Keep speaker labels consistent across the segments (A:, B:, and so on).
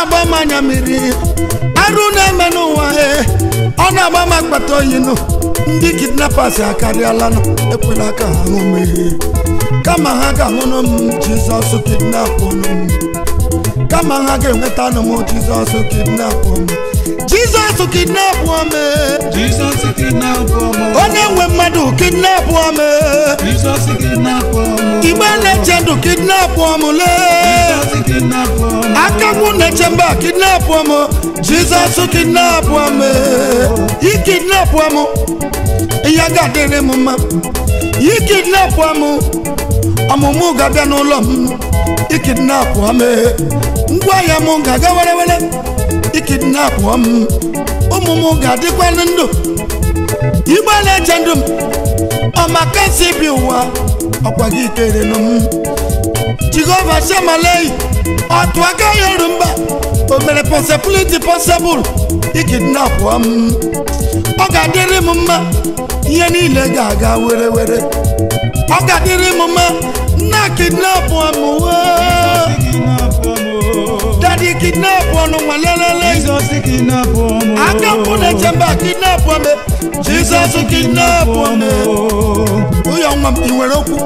A: na-agba m anya mmiri arụ na-eme n'ụwa e ọ na-agba m akpata oyi nụ ndị kidnappers akarịala nụ ekwela ka ha ṅụ mmiri kama ha ga-aṅụnụ m jizọs kidnapụ m kama ha ga-enweta nụ m jizọs kidnapụ m jizọs kidnapụ m
B: Jesus kidnap ọmụ.
A: onye nwe mmadụ kidnapụ m
B: Jesus kidnap ọmụ.
A: igbe na-eche ndụ kidnapụ m lee
B: Jesus kidnap ọmụ.
A: akagbu na-eche mba kidnapụ m jizọs kidnapụ m ikidnapụ m ihe ga-adịrị m mma ikidnapụ m ọmụmụ ga-abịa n'ụlọ m ikidnapụ m ngwa ahịa m ga-aga were were ikidnapụ m ụmụ m ga-adịkwa ndụ igbe na-eche ndụ m ọmakasi bi ụwa ọkwa gị kerenụ m jehova shamalei ọtụ aka ya oru mba o mere possibility possible ikidnapụ m ọ ga-adịrị m mma ihe niile ga-aga were were ọ ga-adịrị m mma nna kidnapụ m wee
B: Kidnap ọmụ.
A: dadi kidnapụ ọnụ nwa lelele
B: Jesus kidnap ọmụ.
A: aka mpụ na-eche mba kidnapụ m jizọs kidnapụ m ụyọ nwa m ị nwere okwu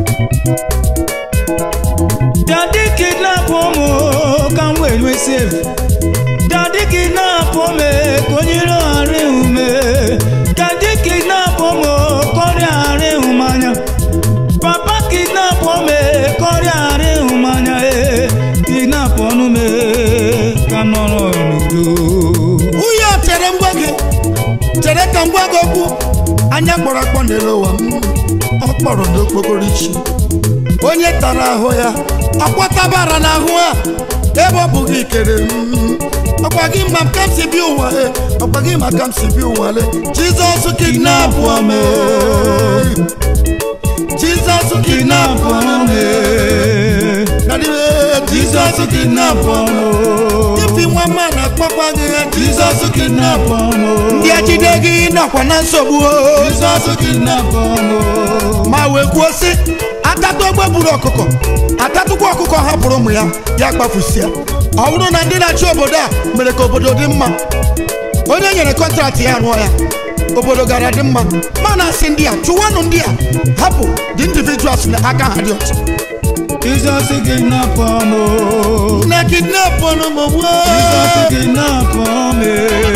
B: Daddy kidnap ụmụ ka m wee nwee save. Daddy kidnap ụmụ ka onye iro ghara ịhụ m. Daddy kidnap ụmụ ka ọrịa ghara ịhụ m anya. Papa kidnap ụmụ ka ọrịa ghara ịhụ m anya. eh. Kidnap ọnụ m eh, ka m nọrọ n'udo.
A: ụyọ chere ngwa gị chere ka ngwa gị okwu anya kpọrọ akpọ n'elu ụwa m ọ kpọrọ n'okpokoro ichi onye tara ahụ ya ọkwatabara n'ahụ a ebe ọ bụ gị kere m ọkwa gị ma ka m si bi ụwa e ọkwa gị ma ka m si bi ụwa le jizọs kidnapụ m e. jizọs kidnapụ m e. Daddy, eh, jizọs kidnapụ m ifi nwa mma na-akpọkwa gị eh, jizọs kidnapụ m ndị ejide gị nọkwa na nsogbu o.
B: Jesus kidnap ọmụ.
A: ma wee kwuo sị atatụ ogbe gburu ọkụkọ atatụkwa ọkụkọ hapụrụ ụmụ ya ya kpafusia ọ bụrụ na ndị na-achị obodo a mere ka obodo dị mma onye nyere kọntraktị ya rụọ ya obodo gara dị mma ma na-asị ndị a chụwanụ ndị a hapụ the individuals na aka ha dị ọcha
B: Jesus kidnap ọmụ.
A: na kidnap ọnụmụ
B: Jesus kidnap ọmụ.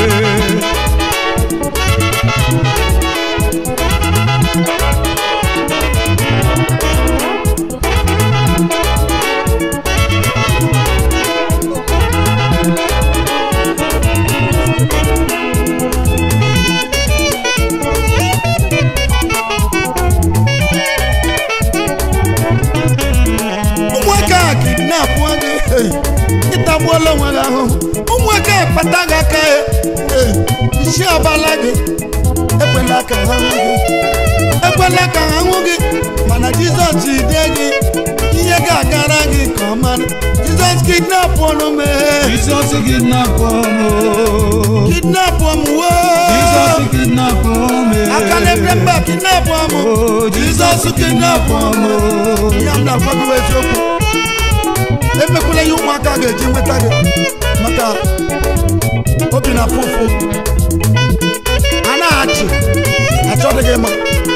A: ụmụaka a kidnap gị ịtagbuola onwe gị ahụhụ ụmụaka a kpata gị aka eh, isi abala gị ekwela ka ha hụ gị ekwela ka ha hụ gị mana jizọs jide gị ihe ga-agara gị nke ọma jizọs kidnap ọnụ m eh,
B: Jesus kidnap ọmụ.
A: kidnap ọm
B: Jesus
A: woo
B: kidnap ọmụ.
A: aka na-ebre mba kidnap ọmụ
B: Oh,
A: jizọs kidnap ọmụ ihe m na-agwa gị bụ eziokwu emekwela ihe ụmụaka ga-eji nweta gị maka obi na afụ ụfụ a na-achị achọdị gị mma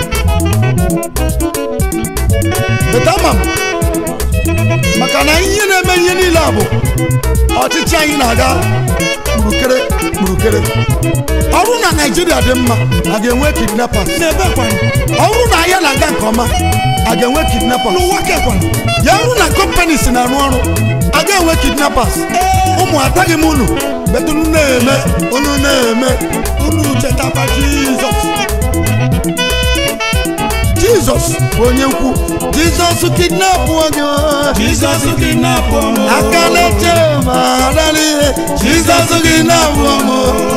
A: beta ma m maka na ihe na-eme ihe niile a bụ ọchịchị anyị na-aga kpurukere kpurukere ọrụ na naijiria dị mma a ga-enwe kidnappers n'ebe kwanụ ọrụ na ahịa na-aga nke ọma a ga-enwe kidnappers n'ụwa kekwanụ ya ọrụ na companies na-arụ ọrụ a ga-enwe kidnappers ụmụ ataghị m unu bet unu na-eme unu na-eme unu chetakwa jizọs jizọs bụ onye ukwu jizọs kidnapụ gị
B: Jesus kidnap ọmụ.
A: aka na-eche ma adala ihe jizọs kidnapụ ọmụ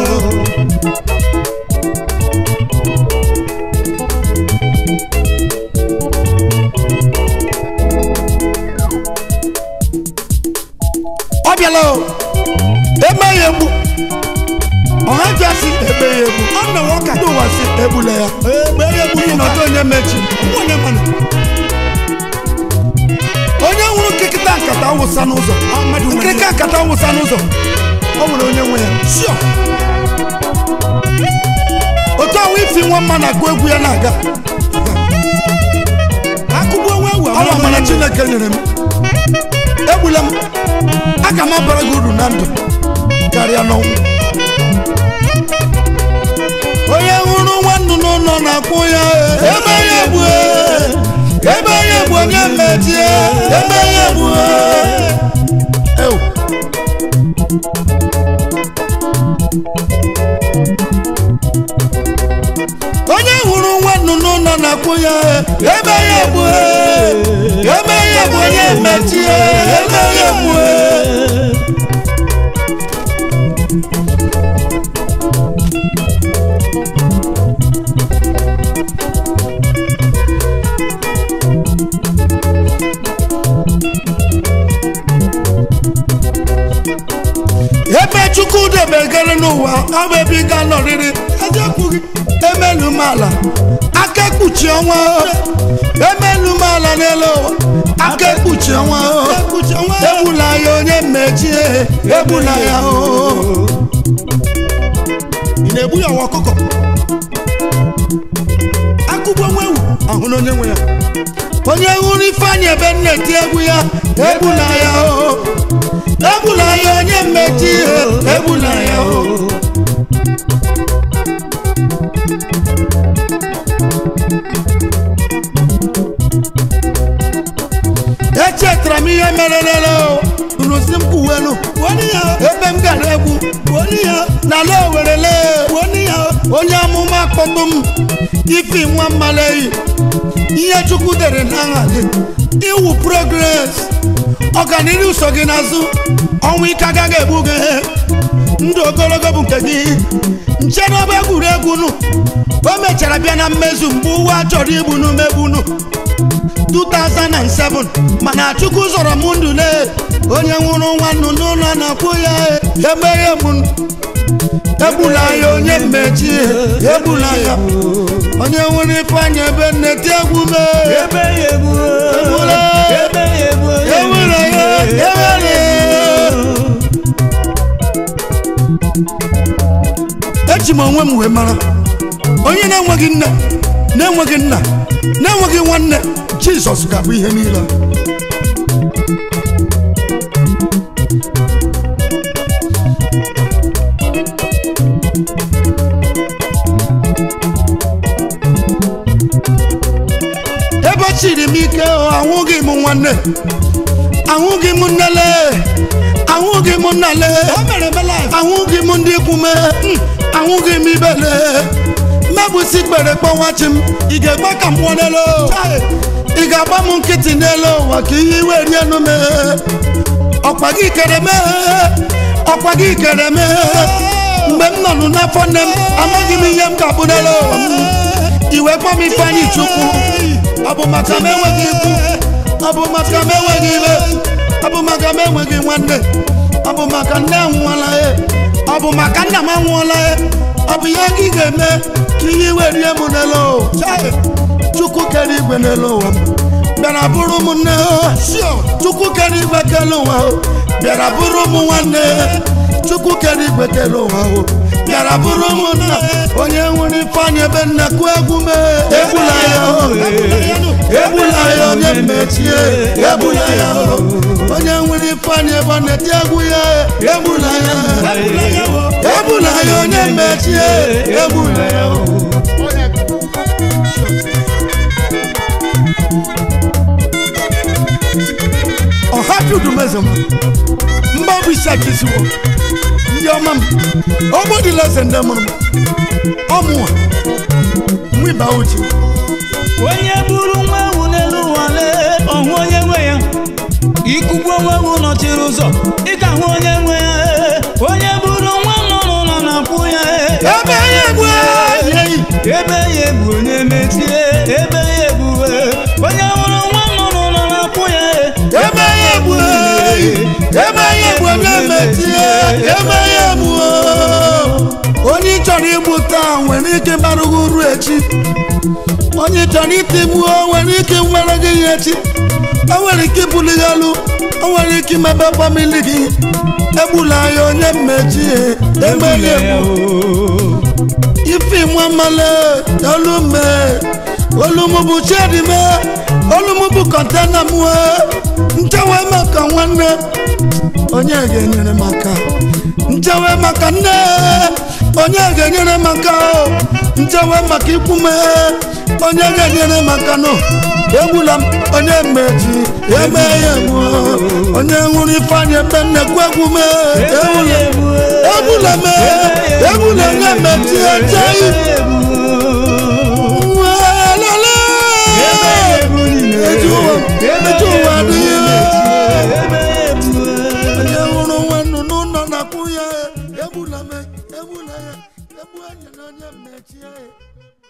A: ọ bịala o eme ya egbu ọha ji asị ebe ya egbu ọ na nwoke ndị ụwa si egbula ya ebe ya egbu n'ihi na ọjọọ onye mechi onye mana onye hụrụ nkịkịta nkata awụsa n'ụzọ nkịrịka nkata awụsa n'ụzọ ọ nwere onye nwe ya sure otu ahụ ifi nwa mma na-agụ egwu ya na-aga
B: akụkọ onwe ewu
A: ọnwa amara chineke nyere m egbula m aga m abara gị uru na ndụ karịa n'ọnwụ onye hụrụ nwannu n'ụlọ na-akwụ ya ebe ya egbu ebe ya egbu onye mmetie ebe ya egbu Ew. onye hụrụ nwannu n'ụlọ na-akwụ ya ebe ya egbu ebe ya egbu onye mmetie ebe ya egbu ebe chukwu debegara n'ụwa ọ bụ ebe ị ga-anọrịrị eziokwu gị emelu m ala aka ekpuchi ọnwa emelu m ala n'elu ụwa aka ekpuchi ọnwa egbula ya onye mmechie egbula ya o
B: ị na-egbu ya ọwa ọkụkọ akụkọ onwe ewu
A: ahụ na onye nwe ya onye hụrụ ifeanyị ebe m na-eti egwu ya egbula ya o egbula ya onye mmechi egbula ya o echetara m ihe mere lele unu si m kwuwelu ebe m gara egwu n'ala owerele onye amụma kpọtụ m ifi nwa mmaleyi ihe chukwu dere n'aha gị iwu progres ọganihu so gị n'azụ ọnwụ ike agaghị egbu gị ndụ ogologo bụ nke gị nche n'ọba egwuregwu nụ o mechara bịa na mmezu mgbe ụwa chọrọ igbu n'umegbunu 2007 mana chukwu zọrọ m ndụ le onye nwụrụ nwannu n'ụlọ na-akwụ ya emeghe m egbula ya onye mmechi egbula ya onye nwere ifeanyị ebe nneti egwu mee
B: ebe ya egbu
A: Egbula.
B: ebe ya egbu
A: ewere ya ewere eji m onwe m wee mara onye na-enweghị nne na-enweghị nna na-enweghị nwanne jizọs ga-abụ ihe niile ebe o chiri m ike o, ahụghị m nwanne ahụghị m nnele ahụghị m nnale ahụghị m ndị ikwu me ahụghị m ibele mmebụsi kpere kpọwachi m ị ga-egbe ka m nwụọ n'elu ị ga-agba m nkịtị n'elu ụwa ka ihe iwe rie enu me ọkwa gị kere me ọkwa gị kere me mgbe m nọnụ n'afọ nne m amaghị m ihe m ga-abụ n'elu ụwa m iwe kpọ m ifeanyị chukwu ọ bụ maka m enweghị ikwu ọ bụ maka m enweghị ibe ọ bụ maka m enweghị nwanne ọ bụ maka nne m nwụọla ya ọ bụ maka nna m anwụọla ya ọ bụ ihe gị ga-eme ka ihe iwe rie m n'elu ụwa chukwu kere igwe n'elu ụwa m bịara bụrụ m nne chukwu kere igwe kele ụwa o bịara bụrụ m nwanne chukwu kere igwe kele ụwa o bịara bụrụ m nna onye nwere ifeanyị ebe nnekwu egwu mee egbula ya o egbula ya onye mmechie egbula ya o onye nwere ifeanyị ebe ọ na-eti egwu ya egbula ya egbula ya onye mmechie egbula ya o ọhapụ udumeze m mba bụ isi akịsiwo ndị ọma m ogbodila eze ndị mụrụ m ọmụwa mụ ịba uche
B: onye buru nwa ewu n'elu ụwa lee ọhụ onye nwe ya ikugbu onwe ewu nọchiri ụzọ ịka hụ onye nwe ya ee. onye buru nwa nọ n'ụlọ na-akwụ ya ee.
A: ebe ya egbu eyi
B: ebe ya egbu onye metie ebe ya egbu ee. onye hụrụ nwa nọ n'ụlọ na-akwụ ya ee.
A: ebe ya egbu eyi ebe ya egbu onye metie ebe ya egbu onye ị chọrọ igbu taa nwere ike bara gị uru echi onye ị chọrọ itigbuo nwere ike nwere gị ya echi o nwere ike ibuli gị elu o nwere ike imebe famili gị egbula ya onye mmechi emeli egbu ife nwa male olume olumu bụ chedime olumu bụ kọntena m nchewe maka nwanne onye ga-enyere maka nchewe maka nne onye ga-enyere maka nchewe maka ikwu m onye ga-enyere maka nọ egbula m onye mmechi eme ya egbu onye nwụrụ ifeanyị ebe nnekwu egwu m egbula egbula m egbula onye mmechi echeghị nwelele eji ụwa eji ụwa adịghị onye hụrụ nwannu n'ụlọ na-akwụ ya egbula m egbula ya egbu enyi na onye mmechi ya